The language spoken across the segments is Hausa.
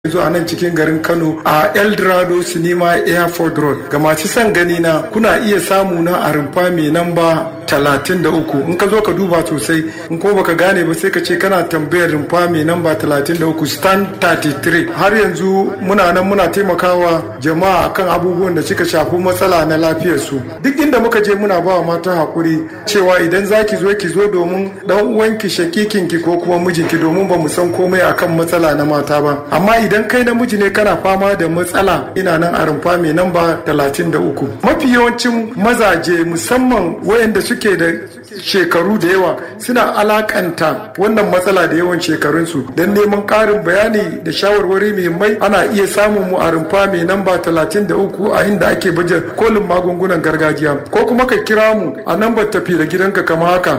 yanzu a nan cikin garin Kano a Eldorado Cinema Airport Road. Ga masu son gani na kuna iya samu na a rumfa mai namba talatin da uku in ka zo ka duba sosai in ko baka gane ba sai ka ce kana tambayar rumfa mai namba talatin da uku stand 33 har yanzu muna nan muna taimakawa jama'a akan abubuwan da suka shafi matsala na lafiyarsu duk inda muka je muna ba wa mata hakuri cewa idan za ki zo ki zo domin dan uwanki shakikinki ko kuma mijinki domin ba mu san komai akan matsala na mata ba amma idan kai namiji ne kana fama da matsala ina nan a rumfa mai namba talatin da uku mafi yawancin mazaje musamman wayanda suke da shekaru da yawa suna alakanta wannan matsala da yawan shekarunsu don neman ƙarin bayani da shawarwari muhimmai ana iya samun mu a rumfa mai namba 33 a inda ake baje kolin magungunan gargajiya ko kuma ka kira mu a nambar tafi da gidanka kama haka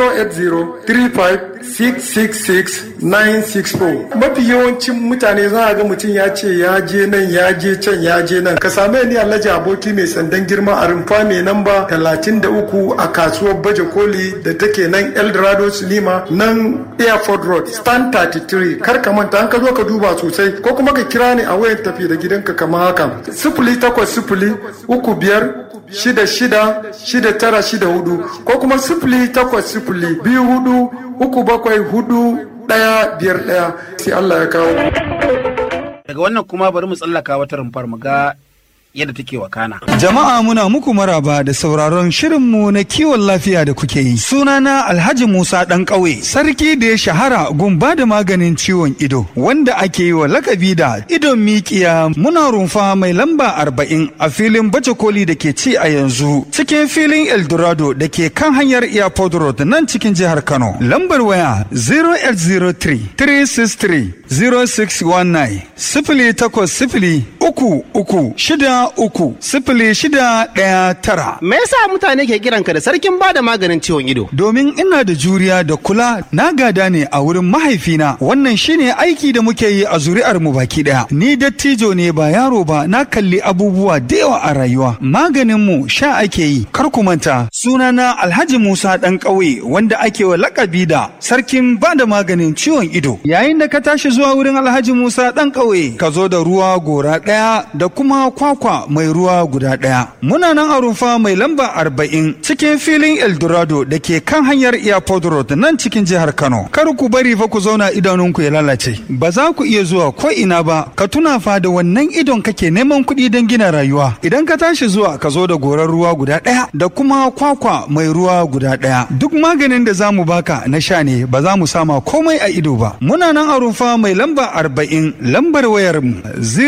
08035666964 mafi yawancin mutane za a ga mutum ya ce ya je nan ya je can ya je nan ka same ni alhaji aboki mai sandan girma a rumfa mai namba 33 a kasuwar baje koli da take nan eldorado cinema nan airport road stand 33 kar ka manta an ka zo ka duba sosai ko kuma ka kira ni a wayar tafi da gidanka kamar haka sifili takwas sifili uku biyar shida shida shida tara shida hudu ko kuma sifili takwas sifili biyu hudu uku bakwai hudu ɗaya biyar ɗaya sai Allah ya kawo. Daga wannan kuma bari mu tsallaka wata rumfar mu ga yadda take wakana. Jama'a muna muku maraba da sauraron shirinmu na kiwon lafiya da kuke yi. Sunana Alhaji Musa ɗan ƙauye, sarki da ya shahara gumba da maganin ciwon ido, wanda ake yi wa lakabi da idon mikiya muna rumfa mai lamba arba'in a filin baje koli da ke ci a yanzu cikin filin Eldorado da ke kan hanyar Airport Road nan cikin jihar Kano. Lambar waya 0803 363 0619 sifili takwas sifili uku uku shida uku sifili shida ɗaya tara. Me yasa mutane ke kiranka da sarkin bada maganin ciwon ido? Domin ina da juriya da kula na gada ne a wurin mahaifina wannan shine aiki da muke yi a zuri'ar mu baki ɗaya. Ni dattijo ne ba yaro ba na kalli abubuwa da yawa a rayuwa. Maganin mu sha ake yi kar ku manta sunana Alhaji Musa ɗan ƙauye wanda ake wa lakabi da sarkin bada maganin ciwon ido. Yayin da ka tashi zuwa wurin Alhaji Musa ɗan ƙauye ka zo da ruwa gora ɗaya da kuma kwakwa mai ruwa guda ɗaya. Muna nan a rumfa mai lamba arba'in cikin filin Eldorado da ke kan hanyar Airport Road nan cikin jihar Kano. Kar ku bari fa ku zauna idanunku ya lalace. Ba za ku iya zuwa ko ina ba, ka tuna fa da wannan idon kake neman kuɗi don gina rayuwa. Idan ka tashi zuwa ka zo da gorar ruwa guda ɗaya da kuma kwakwa mai ruwa guda ɗaya. Duk maganin da za mu baka na sha ne ba za mu sama komai a ido ba. Muna nan a rumfa mai lamba arba'in lambar wayar mu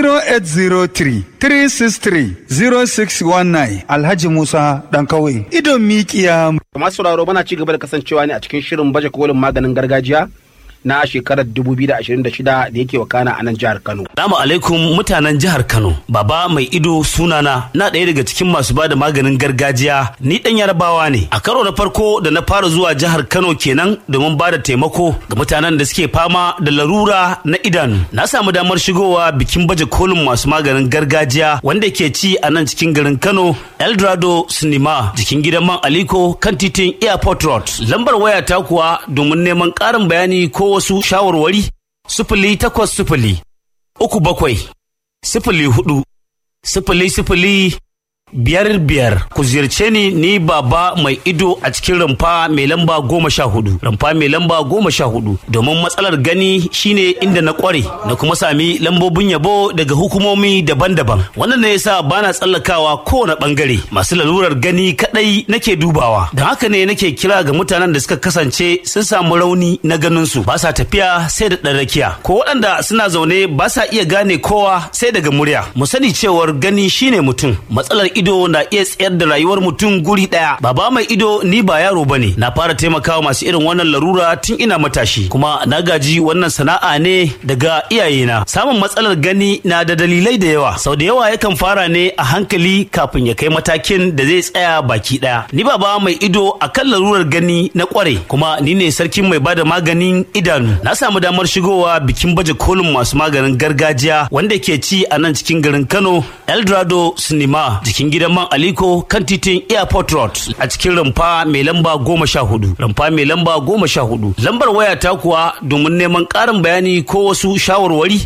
0803 363 0619 Alhaji Musa ɗan kawai. Idon mikiya. Masu sauraro mana ci gaba da kasancewa ne a cikin shirin baje kolin maganin gargajiya na shekarar 2026 da yake wakana a nan jihar Kano. Salamu alaikum mutanen jihar Kano. Baba mai ido sunana na ɗaya daga cikin masu bada maganin gargajiya ni ɗan yarabawa ne. A karo na farko da na fara zuwa jihar Kano kenan domin bada taimako ga mutanen da suke fama da larura na idanu. Na samu damar shigowa bikin baje kolin masu maganin gargajiya wanda ke ci a nan cikin garin Kano Eldorado Cinema jikin gidan man Aliko kan titin Airport Road. Lambar waya ta kuwa domin neman ƙarin bayani ko wasu shawarwari sifili takwas sifili uku bakwai sifili hudu sifili sifili biyar biyar ku ziyarce ni ni baba mai ido a cikin rumfa mai lamba goma sha hudu rumfa mai lamba goma sha hudu domin matsalar gani shine inda na kware na kuma sami lambobin yabo daga hukumomi daban-daban wannan ne yasa bana tsallakawa kowane bangare masu lalurar gani kadai nake dubawa don haka ne nake kira ga mutanen da suka kasance sun samu rauni na ganin su ba sa tafiya sai da ɗan rakiya ko waɗanda suna zaune ba sa iya gane kowa sai daga murya mu sani cewar gani shine mutum matsalar ido na iya tsayar da rayuwar mutum guri daya baba mai ido ni ba yaro bane na fara taimakawa masu irin wannan larura tun ina matashi kuma na gaji wannan sana'a ne daga iyayena samun matsalar gani na da dalilai da yawa sau da yawa yakan fara ne a hankali kafin ya kai matakin da zai tsaya baki daya ni baba mai ido akan larurar gani na kware kuma ni ne sarkin mai bada maganin idanu na samu damar shigowa bikin baje kolin masu maganin gargajiya wanda ke ci a nan cikin garin Kano Eldorado Cinema jikin gidan man Aliko kan titin Airport Road a cikin rumfa mai lamba goma sha hudu. Rumfa mai lamba goma sha hudu. Lambar waya ta kuwa domin neman ƙarin bayani ko wasu shawarwari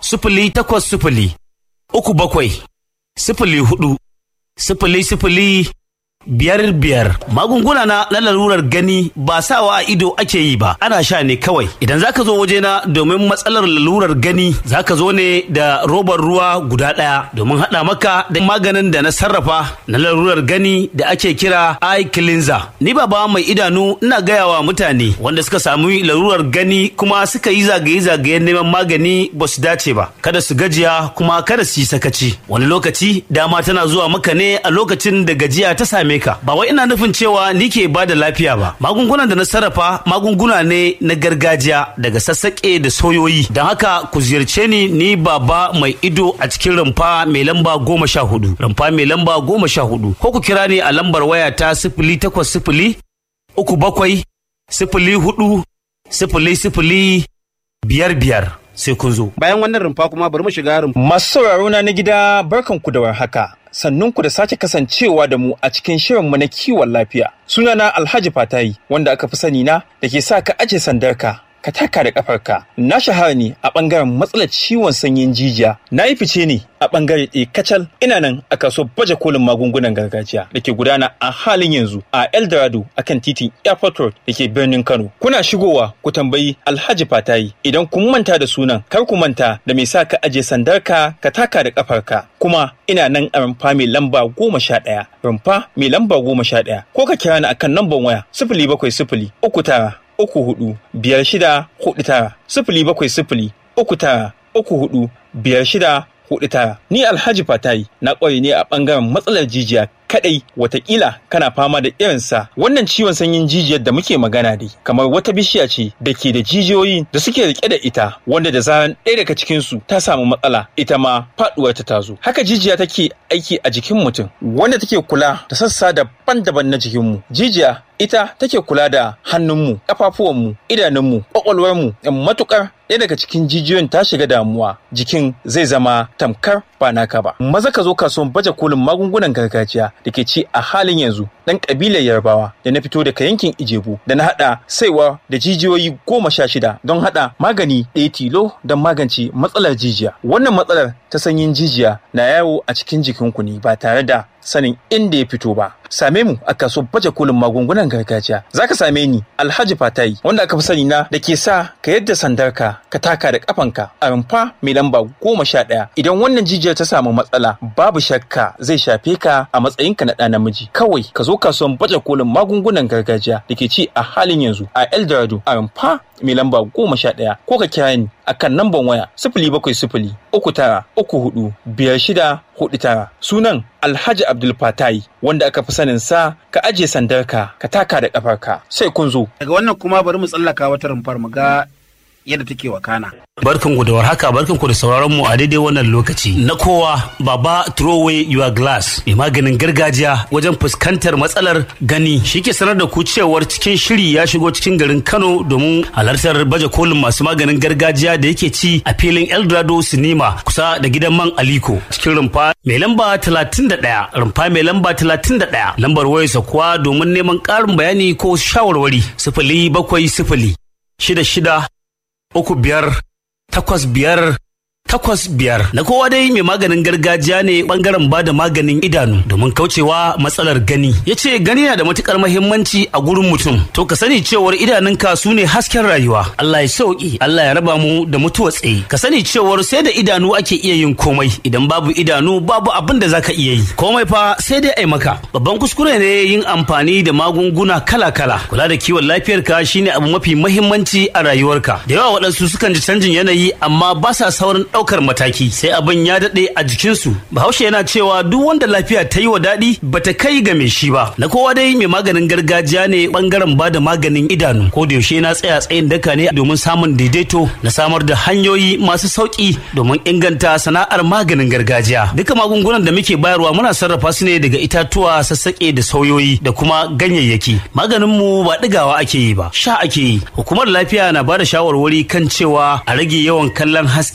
sifili takwas sifili uku bakwai sifili hudu sifili sifili biyar biyar magunguna na na lalurar gani ba sawa a ido ake yi ba ana sha ne kawai idan zaka zo wajena domin matsalar lalurar gani zaka zo ne da robar ruwa guda ɗaya domin haɗa maka da maganin da na sarrafa na lalurar gani da ake kira eye cleanser ni baba mai idanu ina gaya wa mutane wanda suka samu lalurar gani kuma suka yi zagaye-zagayen neman magani ba su dace ba kada su gajiya kuma kada su yi sakaci wani lokaci dama tana zuwa maka ne a lokacin da gajiya ta same ka ba wai ina nufin cewa ni ke ba da lafiya ba magungunan da na sarrafa magunguna ne na gargajiya daga sassaƙe da soyoyi don haka ku ziyarce ni ni baba mai ido a cikin rumfa mai lamba goma sha hudu rumfa mai lamba goma sha hudu ko ku kira ni a lambar waya ta sifili takwas sifili uku bakwai sifili hudu sifili sifili biyar biyar sai kun zo bayan wannan rumfa kuma bari mu shiga rumfa Masu sauraro na na gida barkanku da warhaka. Sannunku da sake kasancewa da mu a cikin shirinmu na kiwon lafiya. Sunana Alhaji Fatayi wanda aka fi sani na da ke sa ka aje sandarka ka taka da kafarka. Na shahara ne a ɓangaren matsalar ciwon sanyin jijiya. Na yi fice ne a ɓangare ɗaya kacal ina nan a kaso baje kolin magungunan gargajiya da ke gudana a halin yanzu a Eldorado akan titin Airport Road da ke birnin Kano. Kuna shigowa ku tambayi Alhaji Fatayi idan kun manta da sunan kar ku manta da mai sa ka aje sandarka ka taka da kafarka. Kuma ina nan a rumfa mai lamba goma sha ɗaya. Rumfa mai lamba goma sha ɗaya. Ko ka kira ni akan lambar waya sifili bakwai sifili uku tara uku hudu biyar shida hudu tara sifili bakwai sifili uku tara uku hudu biyar shida hudu tara ni alhaji fatayi na ƙware ne a ɓangaren matsalar jijiya kadai watakila kana fama da irinsa wannan ciwon sanyin jijiyar da muke magana dai kamar wata bishiya ce da ke da jijiyoyi da suke rike da ita wanda da zaran ɗaya daga cikinsu ta samu matsala ita ma faɗuwar ta tazo haka jijiya take aiki a jikin mutum wanda take kula da sassa daban-daban na jikinmu jijiya ita take kula da hannunmu ƙafafuwanmu idanunmu ƙwaƙwalwarmu matukar ɗaya daga cikin jijiyoyin ta shiga damuwa jikin zai zama tamkar ba naka ba maza ka zo kasuwan baje kolin magungunan gargajiya da ke ci a halin yanzu ɗan ƙabilar yarbawa da na fito daga yankin ijebu da na haɗa saiwa da jijiyoyi goma sha shida don haɗa magani ɗaya tilo don magance matsalar jijiya wannan matsalar ta sanyin jijiya na yawo a cikin jikinku ne ba tare da sanin inda ya fito ba same mu a kasuwar baje kolin magungunan gargajiya zaka same ni alhaji fatayi wanda aka fi sani na da ke sa ka yadda sandarka ka taka da kafanka a rumfa mai lamba goma sha ɗaya idan wannan jijiyar ta samu matsala babu shakka zai shafe ka a matsayinka na ɗa namiji kawai ka zo kasuwar baje kolin magungunan gargajiya da ke ci a halin yanzu a eldorado a rumfa mai lamba goma sha ɗaya ko ka kira ni akan namban waya sifili bakwai sifili uku tara uku hudu biyar shida hudu tara sunan alhaji abdul fatai wanda aka fi sanin sa ka ajiye sandarka ka taka da kafarka sai kun zo daga wannan kuma bari mu tsallaka wata rumfar mu ga yadda take wakana barkan ku da warhaka barkan ku da sauraron mu a daidai wannan lokaci na kowa baba throw away your glass mai maganin gargajiya wajen fuskantar matsalar gani shike sanar da ku cewar cikin shiri ya shigo cikin garin Kano domin halartar baje kolin masu maganin gargajiya da yake ci a filin Eldorado Cinema kusa da gidan man Aliko cikin rumfa mai lamba 31 rumfa mai lamba 31 lambar wayarsa kuwa domin neman ƙarin bayani ko shawarwari sifili bakwai sifili shida shida uku biyar takwas biyar takwas biyar na kowa dai mai maganin gargajiya ne bangaren ba da maganin idanu domin kaucewa matsalar gani ya ce gani na da matukar mahimmanci a gurin mutum to ka sani cewar idanunka su ne hasken rayuwa Allah ya sauki Allah ya raba mu da mutuwa tsaye ka sani cewar sai da idanu ake iya yin komai idan babu idanu babu abin da zaka iya yi komai fa sai dai ai maka babban kuskure ne yin amfani da magunguna kala kala kula da kiwon lafiyarka shine abu mafi mahimmanci a rayuwarka da yawa waɗansu sukan ji canjin yanayi amma ba sa saurin ɗaukar mataki sai abin ya daɗe a jikinsu bahaushe yana cewa duk wanda lafiya ta yi wa daɗi bata kai ga mai shi ba na kowa dai mai maganin gargajiya ne bangaren ba da maganin idanu ko da yaushe na tsaya tsayin daka ne domin samun daidaito na samar da hanyoyi masu sauki domin inganta sana'ar maganin gargajiya duka magungunan da muke bayarwa muna sarrafa su ne daga itatuwa sassaƙe da sauyoyi da kuma ganyayyaki maganin mu ba ɗigawa ake yi ba sha ake yi hukumar lafiya na ba da shawarwari kan cewa a rage yawan kallon haske a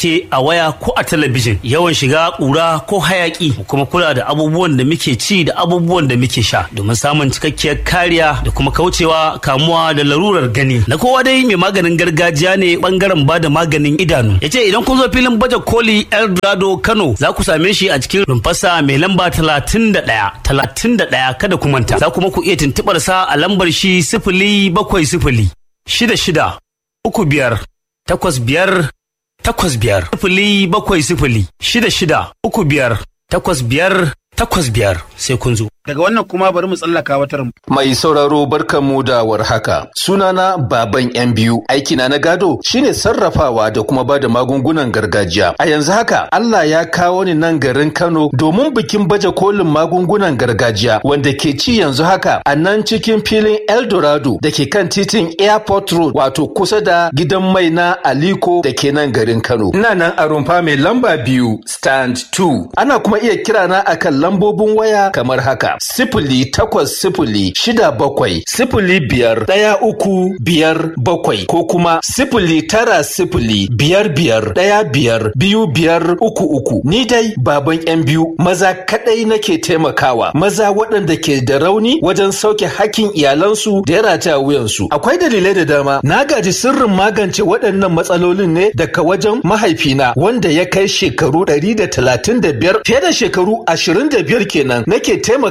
waya ko a talabijin yawan shiga ƙura ko hayaki mu kuma kula da abubuwan da muke ci da abubuwan da muke sha domin samun cikakkiyar kariya da kuma kaucewa kamuwa da larurar gani na kowa dai mai maganin gargajiya ne bangaren bada maganin idanu ya ce idan kun zo filin baje koli eldorado kano za ku same shi a cikin rumfasa mai lamba talatin da ɗaya talatin da ɗaya kada ku manta za kuma ku iya tuntuɓar sa a lambar shi sifili bakwai sifili shida shida uku biyar takwas biyar takwas biyar sifili bakwai sifili shida shida uku biyar takwas biyar takwas biyar sai kun zo. Daga wannan kuma bari mu tsallaka wata rumbu. Mai sauraro barkanmu da warhaka. Sunana Baban yan biyu. Aikina na gado shine sarrafawa da kuma bada magungunan gargajiya. A yanzu haka Allah ya kawo ni nan garin Kano domin bikin baje kolin magungunan gargajiya wanda ke ci yanzu haka a nan cikin filin Eldorado da ke kan titin Airport Road wato kusa da gidan mai na Aliko da ke nan garin Kano. Ina nan a rumfa mai lamba biyu stand 2. Ana kuma iya kirana akan lambobin waya kamar haka. Sifili takwas sifili shida bakwai sifili biyar ɗaya uku biyar bakwai ko kuma sifili tara sifili biyar biyar ɗaya biyar biyu biyar uku uku. Ni dai baban yan biyu maza kaɗai nake taimakawa maza waɗanda ke da rauni wajen sauke hakkin iyalansu da ya rataya wuyansu. Akwai dalilai da dama na gaji sirrin magance waɗannan matsalolin ne daga wajen mahaifina wanda ya kai shekaru ɗari da talatin da biyar fiye da shekaru ashirin da biyar kenan nake taimaka